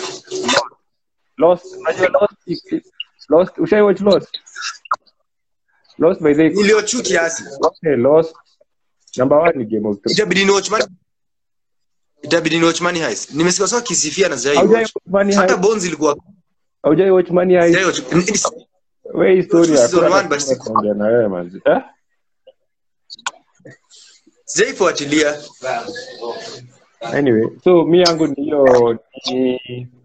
lost unajua lost lost ushai watch lost lost by the niliochu kiasi okay, lost number one ni game of thrones itabidi ni watch money itabidi ni watch money heist nimesikia sawa kisifia na zai haujai watch watch money hata heist bones ilikuwa haujai watch money zai heist watch Ni- ni- wewe historia Season hakuna one, but kitu kuongea na wewe manzi eh sijaifuatilia anyway so mi yangu ni hiyo ni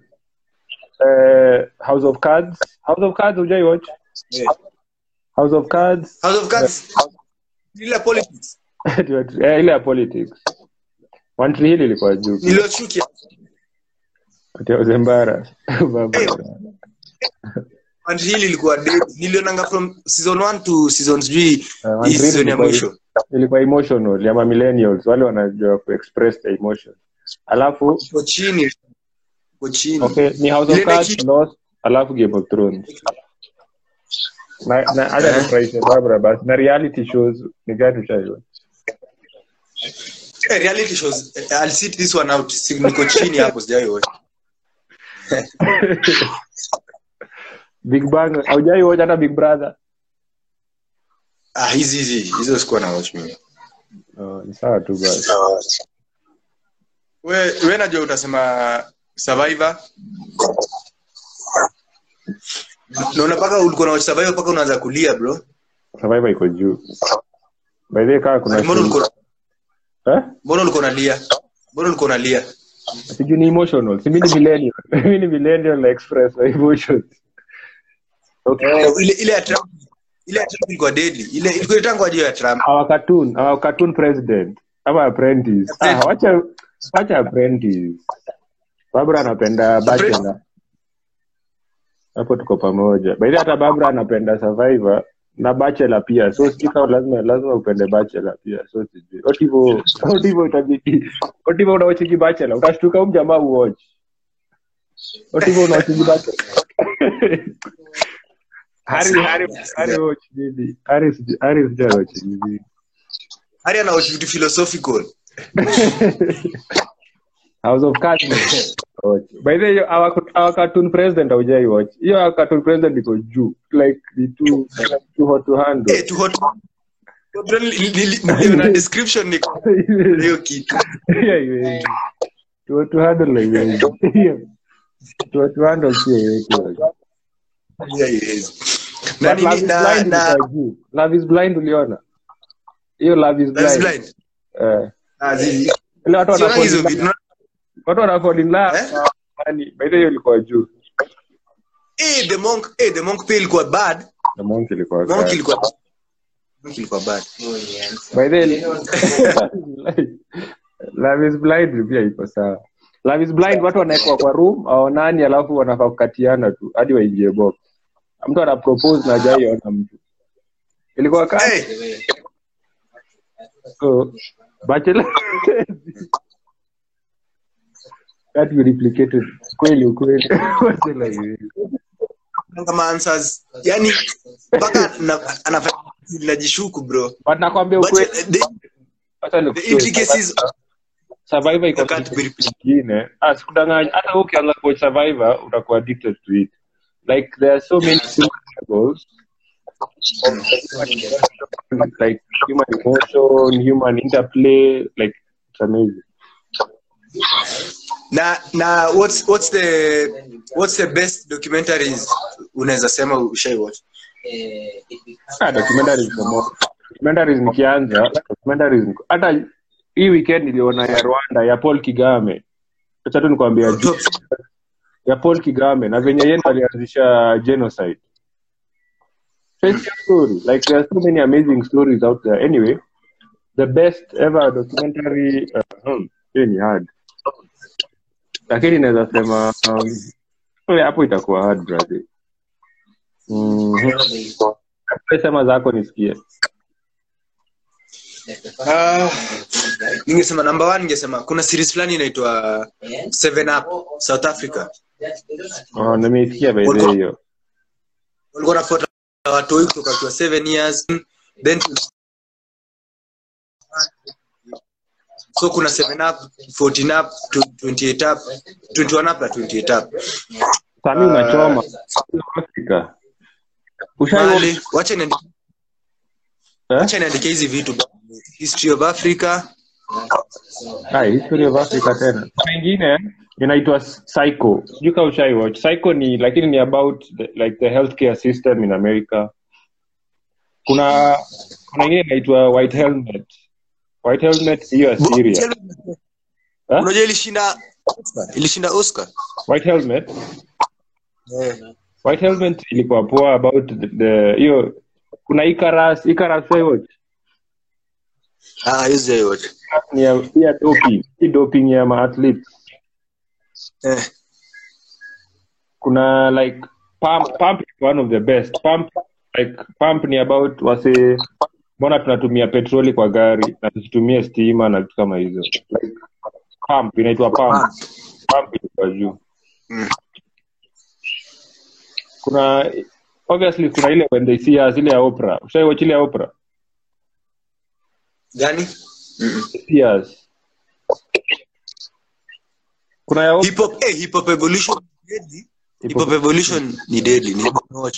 uh, house of cards house of cards hujai watch house of cards house of cards ile politics eh, ile ya politics one tree hill ilikuwa juu niliochu kiasi Ati I was embarrassed. Hey. and hili ilikuwa dead nilionanga from season 1 to season sijui Eh, One hii Tree Hill season ya ilikuwa- mwisho ilikuwa emotional ya ma millennials wale wanajua kuexpress the emotion alafu iko chini iko chini okay ni house of Ile cards mechi- lost alafu game of thrones na na hata Eh. nifurahishe Barbara basi na reality shows ni gani ushaiona Eh, reality shows eh, I'll sit this one out Si- niko chini hapo sijaiona big bang haujai watch hata big brother ah hizi hizi hizo sikuwa na watch mimi oh, ni sawa tu basi we we najua utasema survivor naona paka ulikuwa na watch survivor paka unaanza kulia bro survivor iko juu by the way kaa kuna mbona show- ulikuwa eh mbona ulikuwa unalia mbona ulikuwa unalia sijui ni emotional si mimi ni millennial mimi ni millennial na express my emotions okay Eh, ile ile ya Trump ile ya Trump ilikuwa deadly ile ilikuwa itangwa juu ya Trump our cartoon our cartoon president ama apprentice ah, wacha wacha apprentice Barbara anapenda bachelor hapo tuko pamoja by the way, hata Barbara anapenda survivor na bachelor pia so sijui kama lazima lazima upende bachelor pia so sijui otivo otivo itabidi otivo unawachiki bachelor utashtuka huyu jamaa uwatch otivo unawachiki bachelor Hari Hari Hari watch nini Hari sija- Hari sija watch nini hadi ana watch vitu philosophical House of Cards watch. By the way, hiyo our, our cartoon president haujai watch. Hiyo our cartoon president iko juu. Like ni too too hot to handle. Eh, tu hot Li- li- li- niliona description niko hiyo kitu Yeah, yeah. Too hot to handle like hiyo. Too hot to handle sio yetu. Yeah, yes. na But Love nini is na Blind na ilikuwa juu. Love is blind uliona? Hiyo Love is Love is blind. blind Eh. Ah, zi- Ile watu siona wana hizo vitu watu wana fall in love. Eh? Yaani, by the way, hiyo ilikuwa juu. eh the monk eh the monk pia ilikuwa bad Na monk ilikuwa monk kali. ilikuwa monk ilikuwa bad By the way, Love is blind pia iko sawa. Love is blind watu wanawekwa kwa room aonani alafu wanafaa kukatiana tu hadi waingie box. Mtu ana propose na hajaiona mtu. Ilikuwa kali. eh So, bachelor that we replicated kweli ukweli Bachelor hivi. kama answers yani mpaka na- anafanya najishuku bro but nakwambia but ukweli the, hata the nikutoe, intricacies survivor iko can't be replicated. nyingine ah sikudanganya hata wewe ukianza kuwatch survivor utakuwa addicted to it like there are so many human levels like human emotion human interplay like it's amazing na na what's what's the what's the best documentaries unaweza sema ushai watch ah documentaries ni more documentaries nikianza documentaries ni- hata hii weekend niliona ya Rwanda ya Paul Kigame acha tu nikwambia juu Top- ya Paul Kigame na venye yeye ndo alianzisha genocide. Face your story. Like there are so many amazing stories out there. Anyway, the best ever documentary uh, hmm, hiyo ni hard. Lakini naweza sema um, oh, hapo itakuwa hard brother. Mhm. Wewe Sema zako nisikie. Ah, ningesema number one ningesema kuna series fulani inaitwa seven up south africa Oh, nimeisikia by the way hiyo. walikuwa nafuata watoi kutoka kwa seven years then so kuna seven up 14 up 28 up 21 up na 28 up Sami unachoma. Afrika. Ushai Mali, wacha niandike eh? wacha niandike hizi vitu history of africa Ah, history of Africa tena. Mengine inaitwa Psycho. Sijui kama ushai watch. Psycho ni lakini ni about the, like the healthcare system in America. Kuna kuna ingine inaitwa White Helmet. White Helmet hiyo ya Syria. Eh? unajua ilishinda ilishinda oscar White Helmet. White Helmet ilikuwa poa about the- the hiyo kuna Icarus, Icarus ushai watch? ah hizi yote Ni ya ya doping. Hii doping ya maathletes. eh kuna like pump pump is one of the best pump like pump ni about wase mbona tunatumia petroli kwa gari na tusitumie stima na vitu kama hizo like pump inaitwa pump pump ilikuwa juu Mm. kuna obviously kuna ile when they see us ile ya opera ushaiwatch ile ya opera gani Mm-mm. see us kuna ya opera hip hop eh hip hop evolution ni deadly. hip hop evolution ni deadly ni watch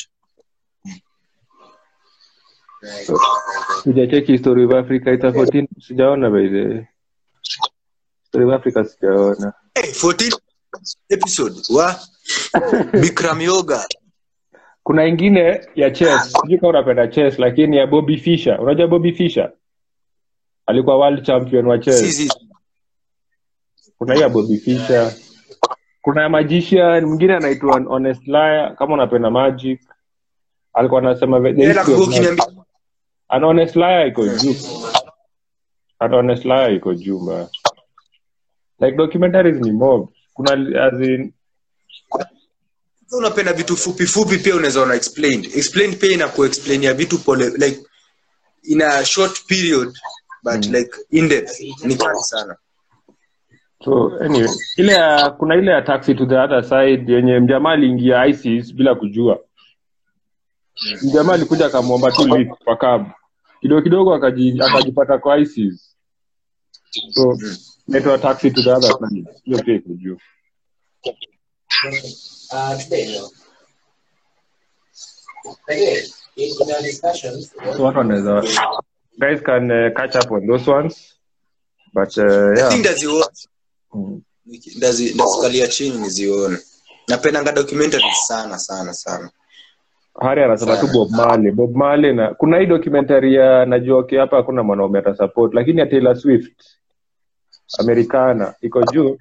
sijacheki history of africa ita 14 sijaona by the way. history of africa sijaona eh 14 episode wa Bikram yoga kuna ingine ya chess sijui kama unapenda chess lakini ya bobby fisher unajua bobby fisher alikuwa world champion wa chess sisi kuna hiyo ya bobby fisher kuna ya magician mwingine anaitwa honest liar kama unapenda magic alikuwa anasema the hela history of kugo kiniambia magic. An honest liar iko juu An honest liar iko juu mbaya like documentaries ni mob kuna as in Kama unapenda vitu fupi fupi pia unaweza ona explained explained pia ina kuexplain ya vitu pole like in a short period but like in depth ni kali sana so anyway ile ya kuna ile ya taxi to the other side yenye mjamaa aliingia isis bila kujua mjamaa alikuja akamwomba tu lift kwa cab kidogo kidogo akaji, akajipata kwa isis so inaitwa taxi to the other side hiyo pia iko juu Uh, today, no. Again, in, in our discussions, so watu wanaweza guys can uh, catch up on those ones but uh, I yeah think ndaziona mm. Ndazi- ndazikalia chini nizione napendanga documentary sana sana sana hari anasema tu bob marley bob marley na kuna hii documentary ya najua okay, hapa hakuna mwanaume atasupport lakini ya taylor swift americana iko juu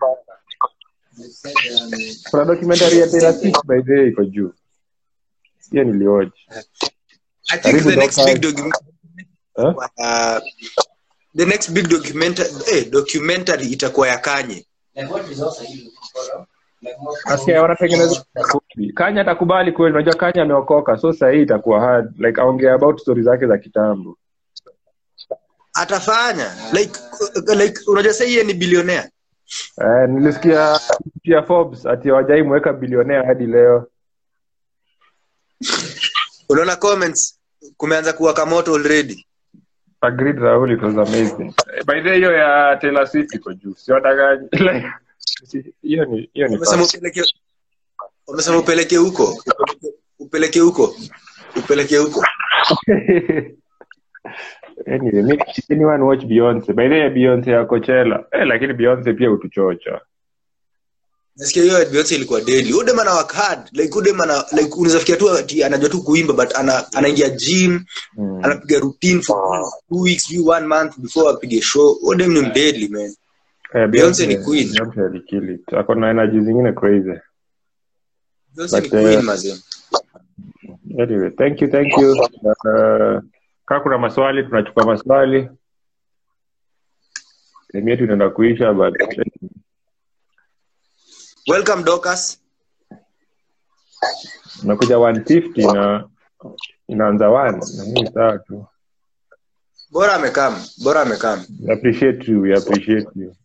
kuna documentary ya taylor swift by the way iko juu hiyo nilioji I think Karibu the next Dr. big documentary Huh? uh, the next big documentary eh, documentary itakuwa ya Kanye like what results are you looking for? Like more nasikia wanatengeneza kanya atakubali kweli unajua kanya ameokoka so sahii itakuwa hard like aongea about story zake za kitambo atafanya like like unajua sasa yeye ni bilionea eh, nilisikia pia forbes ati hawajai mweka bilionea hadi leo unaona comments kumeanza kuwaka moto already agreed Rahul it was amazing by the way, hiyo ya Taylor Swift iko juu siwatakanyi like hiyo ni hiyo ni wamesema fact. upeleke wamesema upeleke huko upeleke huko upeleke huko anyway me anyone watch Beyonce by the way Beyonce ya Coachella eh, lakini Beyonce pia utuchocha nasikia hiyo Beyonce ilikuwa deadly udem ana work hard like udem ana like unaweza fikia tu ati anajua tu kuimba but ana anaingia gym mm. anapiga routine for two weeks view one month before apige show udem ni deadly man eh, Beyonce ni queen. Beyonce alikill it ako na energy zingine crazy Beyonce ni But, queen uh, mazee anyway thank you thank you uh, kaa kuna maswali tunachukua maswali elimu yetu inaenda kuisha but welcome Dorcas unakuja 150 na inaanza one na mimi sawa tu bora amekam bora amekam we appreciate you we appreciate you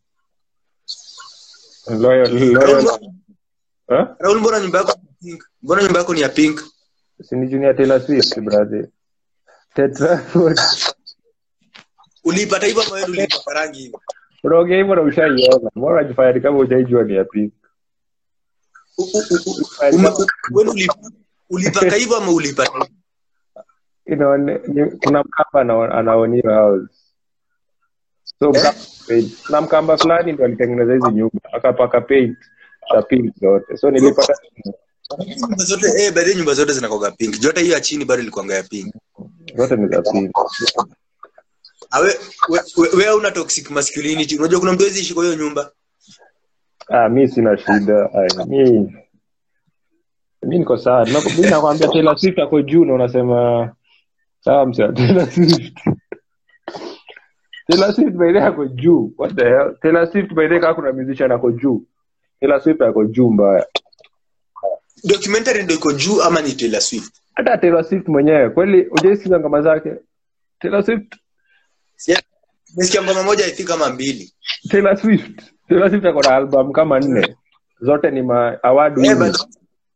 loyal loyal huh? Raul mbona nyumba yako ni pink mbona nyumba yako ni ya pink si ni junior Taylor Swift brother Tetraford uliipata hivyo ama wewe uliipaka rangi hivi unaongea hivyo na ushaiona mbona unajifanya ni kama hujaijua ni ya pink U- u- u- u- ume- u- wewe uli- ulipaka hivyo ama ulipata hivyo? inaone ni- kuna mkamba ana- anaoniwa house so mkamba, kuna mkamba fulani ndo alitengeneza hizi nyumba akapaka paint za pink zote so nilipata nyumba zote eh baadhi ya nyumba zote zinakoga pink jote hiyo ya chini bado ilikuanga ya pink zote ni za pink awe wewe una toxic masculinity unajua kuna mtu hawezi ishi kwa hiyo nyumba ah, mi sina shida Ai, mi mi niko sawa Nako- mi nakwambia Taylor Swift ako juu na unasema sawa msa Taylor Swift Taylor Swift by the way ako juu what the hell Taylor Swift by the way kama kuna musician ako juu Taylor Swift ako juu mbaya documentary ndio iko juu ama ni Taylor Swift hata Taylor Swift mwenyewe kweli hujaisikiza ngoma zake Taylor Swift Si- nimesikia ngoma moja i think kama mbili Taylor Swift Taylor Swift ako na album kama nne zote ni ma award eh winners. but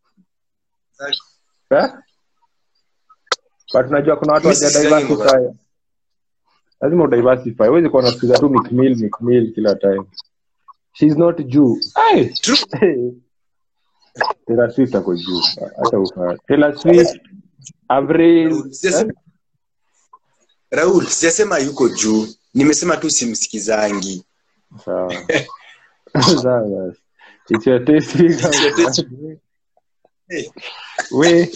Eh? but unajua kuna watu Mi waja sisikizangi diversify lazima udiversify huwezi kuwa unasikiza tu Meek Mill, Meek Mill kila time she's not juu Ai! True. Hey. Taylor Swift ako juu hata ufaa Taylor Swift Avril Raul, sijasema- Raul sijasema yuko juu nimesema tu simsikizangi sawa sawa basi it's your taste big It's your taste. Eh, we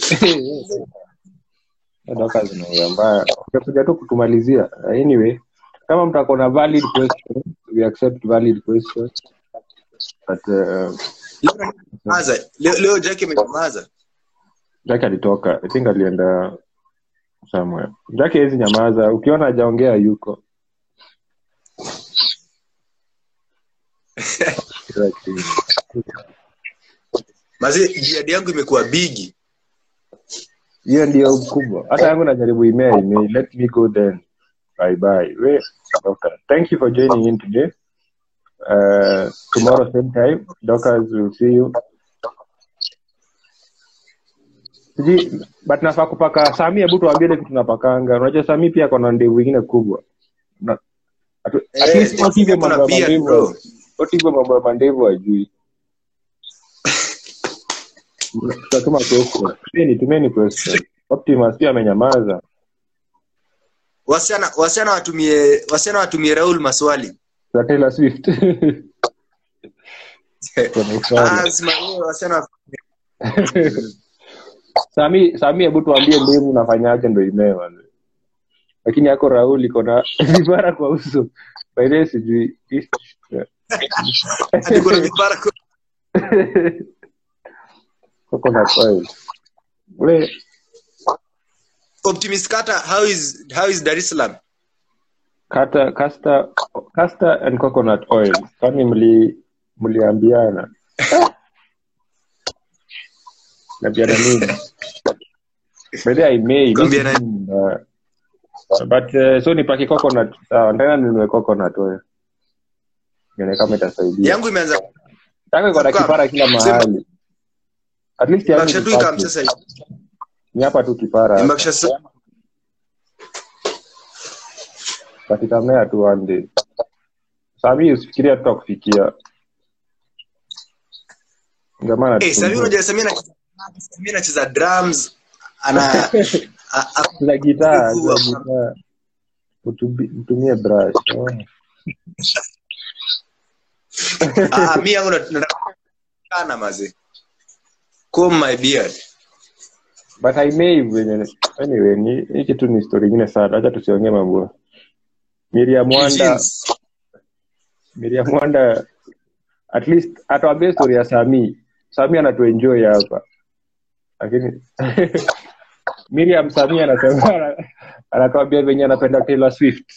doka zinaongea mbaya utakuja tu kutumalizia anyway kama mtakuwa na valid question we accept valid questions but uh, leo nyamaza. leo leo Jack amenyamaza Jack alitoka i think alienda somewhere Jack hawezi nyamaza ukiona hajaongea yuko mazi jiadi yangu imekuwa bigi hiyo ndio kubwa hata yangu najaribu email email let me go then bye bye we doctor thank you for joining in today uh, tomorrow same time doctors will see you sijui but nafaa kupaka sami hebu tuambie ile kitu napakanga unajua sami pia kona ndevu ingine kubwa Na- atu- at Eh, least what hivyo kuna mambo ya beard, mandevu bro. what hivyo mambo ya mandevu ajui tutatuma question tumeni tumeni question optimus pia amenyamaza wasichana wasichana watumie wasichana watumie raul maswali za taylor swift Kuna swali. Ah, simamie wasichana sami sami hebu tuambie ndimu unafanyaje ndo imewa lakini yako raul iko na vipara kwa uso baile sijui ati kuna vipara kwa- coconut oil ule optimist kata how is how is dar es salaam kata castor castor and coconut oil kwani mli mliambiana naambiana nini baile aimei Kuambiana- but uh, so nipaki coconut sawa ndana ninunue coconut oil nione kama itasaidia yangu imeanza Yako iko na Sukari. kipara kila mahali at least yangu imbakisha ni tu ikam safi. sasa hivi. ni hapa tu kipara hapa. imbakisha sasa but itamea tu one day sami usifikiria tutakufikia jamaa eh sasa anatusumbua. unajua Samia anacheza Samia anacheza drums ana a- a- za gitaa za Kuwa- gitaa Utubi- mtumie brush oh. ah mimi yangu nat- nataka kana maze comb my beard but I may venye anyway ni hii kitu ni story nyingine sana acha tusiongee mambo Miriam Wanda Jeans. Miriam Wanda at least atuambie story ya Sami. Sami anatuenjoy hapa. Lakini Miriam Sami anasema ana- anatuambia venye anapenda Taylor Swift.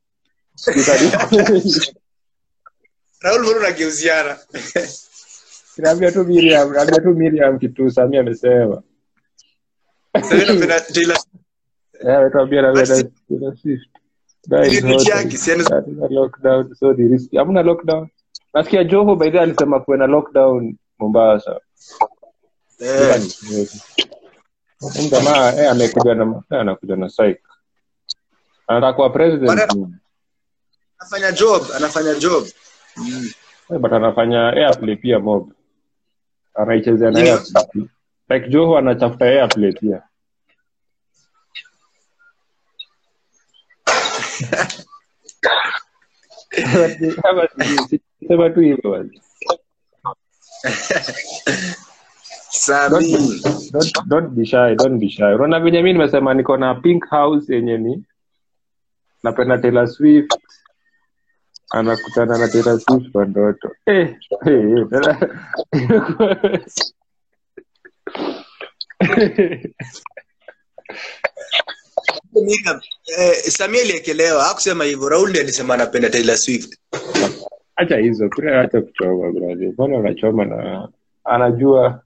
Raul mbona unageuziana Naambia tu Miriam, naambia tu Miriam kitu Sami amesema. Samia anapenda Taylor Eh, anatuambia na But Taylor Taylor Swift. That is Ni nchi hot. yake, si ana- That is a lockdown. So ni risky. Hamna lockdown. Nasikia Joho by the way alisema kuwe na lockdown Mombasa. eh Huyu jamaa eh, amekuja na eh, anakuja na psych. Anataka kuwa president Bana- anafanya job anafanya job eh, but anafanya airplay pia mob. Anaichezea na Yeah. airplay. Like Joho anachafuta airplay pia. Kama si- sema tu hivyo basi. Sami Don't, don't be shy, don't be shy. Unaona venye mimi nimesema niko na pink house yenye ni napenda Taylor Swift anakutana na Taylor Swift kwa ndoto. Eh, eh, eh, tena- Miriam, eh, Samia aliekelewa hakusema hivyo Raul ndiye alisema anapenda Taylor Swift Acha hizo, kuna acha kuchoma brother. Mbona unachoma na anajua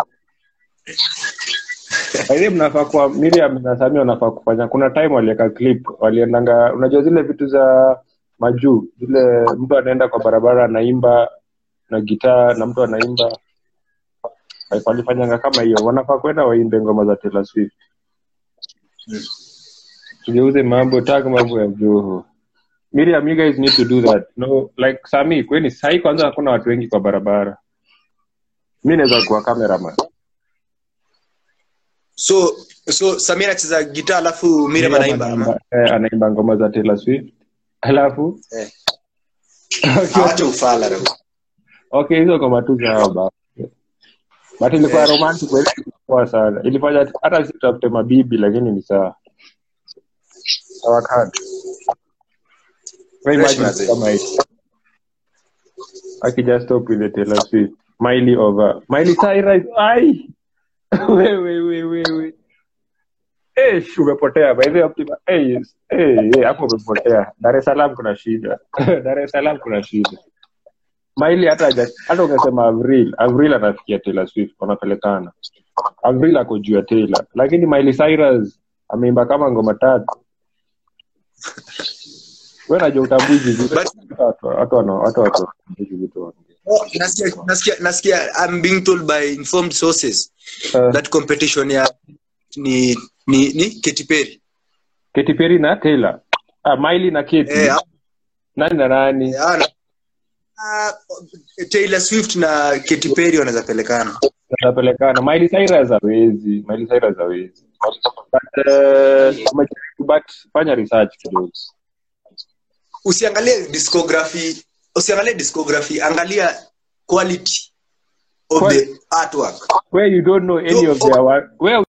Aidha mnafaa kuwa Miriam na Samia wanafaa kufanya. Kuna time waliweka clip, waliendanga, unajua zile vitu za majuu, zile mtu anaenda kwa barabara anaimba na gitaa na mtu anaimba. Like, Walifanyanga kama hiyo, wanafaa kwenda waimbe ngoma za Taylor Swift. Tugeuze mambo, tag mambo ya Joho. Miriam, you guys need to do that. No, like Sami, kweni sahi kwanza hakuna watu wengi kwa barabara. Mi naweza kuwa cameraman. so so Samia anacheza gitaa alafu Miriam anaimba ama eh, anaimba ngoma za Taylor Swift alafu eh awache ufala Raul okay hizo ngoma tu sawa ba but ilikuwa Eh. romantic kweli ilikuwa sana ilifanya hata si tutafute mabibi lakini ni sawa sawa kati Wewe Fresh imagine mazee. kama hii akija stop with the Taylor Swift Miley over Miley Cyrus ai wewe wewe wewe Eh, sh, umepotea by the way Optima. Eh, yes. Eh, eh, hapo umepotea. Dar es Salaam kuna shida. Dar es Salaam kuna shida. Miley hata haja- hata ungesema Avril, Avril anafikia Taylor Swift wanapelekana. Avril ako juu ya Taylor, lakini Miley Cyrus ameimba kama ngoma tatu. Wewe unajua utambui hizi vitu. But- Watu watu wana- watu watu hizi vitu wanaongea. Oh, nasikia nasikia nasikia I'm being told by informed sources Uh, that competition ya ni ni ni Katy Perry Katy Perry na Taylor. Ah, Miley na Katy. eh Nani na nani? ah, na- ah, Taylor Swift na Katy Perry wanaweza pelekana tutapelekana Miley Cyrus hawezi Miley Cyrus hawezi but eh, tumejaribu, but fanya research kidogo usiangalie discography usiangalie discography angalia quality of Qual- the artwork where you don't know any So, of their work where